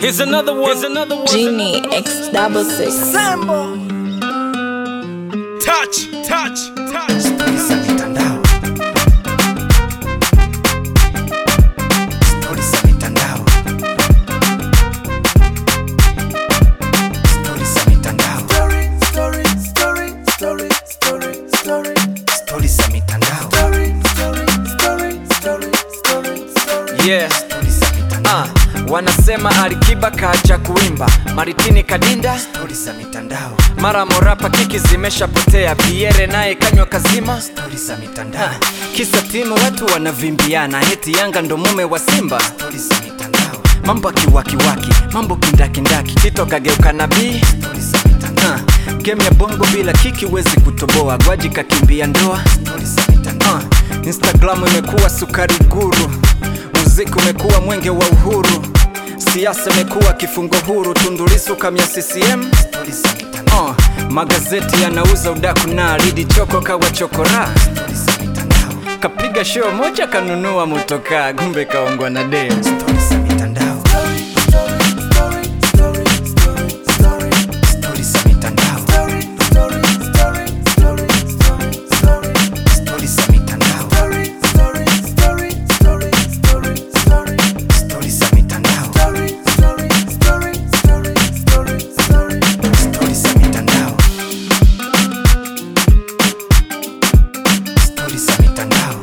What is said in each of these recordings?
Here's another one. Here's another one. Genie X double six. Sambo Touch, touch, touch. za mitandao, stori za mitandao, stori za mitandao, stori za mitandao, Yeah. stori za mitandao, Uh, wanasema Alikiba kaacha kuimba, Maritini kadinda, stori za mitandao, mara Morapa kiki zimeshapotea, Pierre naye kanywa kazima. stori za mitandao, Uh, kisa timu watu wanavimbiana, eti Yanga ndo mume wa Simba. stori za mitandao, Mambo kiwakiwaki, mambo kindakindaki, Tito kageuka nabii. stori za mitandao, Uh, game ya bongo bila kiki wezi kutoboa, Gwaji kakimbia ndoa. stori za mitandao, Uh, Instagram imekuwa sukari guru, muziki umekuwa mwenge wa uhuru, siasa imekuwa kifungo huru, Tundu Lissu kamya CCM. stori za mitandao, Uh, magazeti yanauza udaku na Lidi Choko kawa chokora, stori za mitandao, kapiga show moja kanunua motoka, gumbe kaongwa na dem. stori za mitandao, stori za mitandao, stori za mitandao, stori za mitandao, stori za mitandao, stori za mitandao,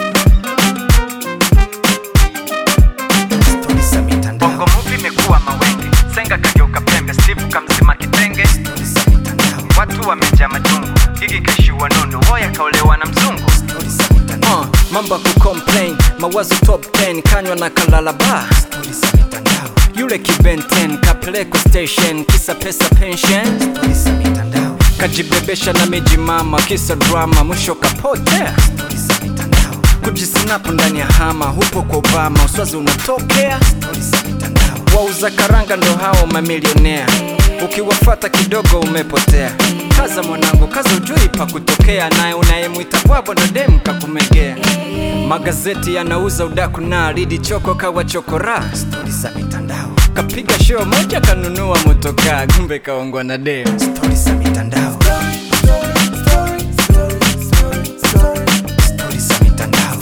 stori za mitandao, Bongo movie imekuwa mawenge, Senga kageuka pembe, Steve kamzima kitenge, stori za mitandao, watu wamejaa majungu, Gigi kaishiwa nondo, Woya kaolewa na mzungu. stori za mitandao, Uh, mambo ya kucomplain, mawazo top 10, kanywa na kalala bar. stori za mitandao, Yule kibenten kapeleko station, kisa pesa pension, stori za mitandao, kajibebesha na miji mama, kisa drama, mwisho kapotea. stori za mitandao, Kujisinapu ndani ya hama, hupo kwa Obama, uswazi unatokea. stori za mitandao, Wauza karanga ndo hao mamilionea, ukiwafata kidogo umepotea. Kaza mwanangu, kaza ujui pa kutokea, naye unayemwita bwabwa ndo dem kakumegea. Magazeti yanauza udaku na Lidi Choko kawa chokora, stori za mitandao, kapiga show moja kanunua motoka, gumbe kaongwa na dem. stori za mitandao, stori za mitandao,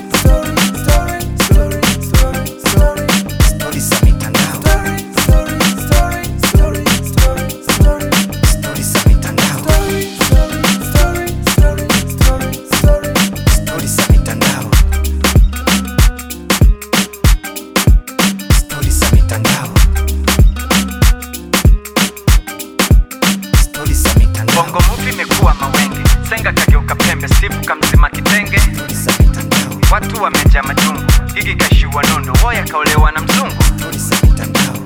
stori za mitandao, stori za mitandao, stori za mitandao, stori za mitandao, stori za mitandao, Bongo movie imekuwa mawenge, Senga kageuka pembe, Steve kamzima kitenge, stori za mitandao, watu wamejaa majungu, Gigi kaishiwa nondo, Woya kaolewa na mzungu. stori za mitandao,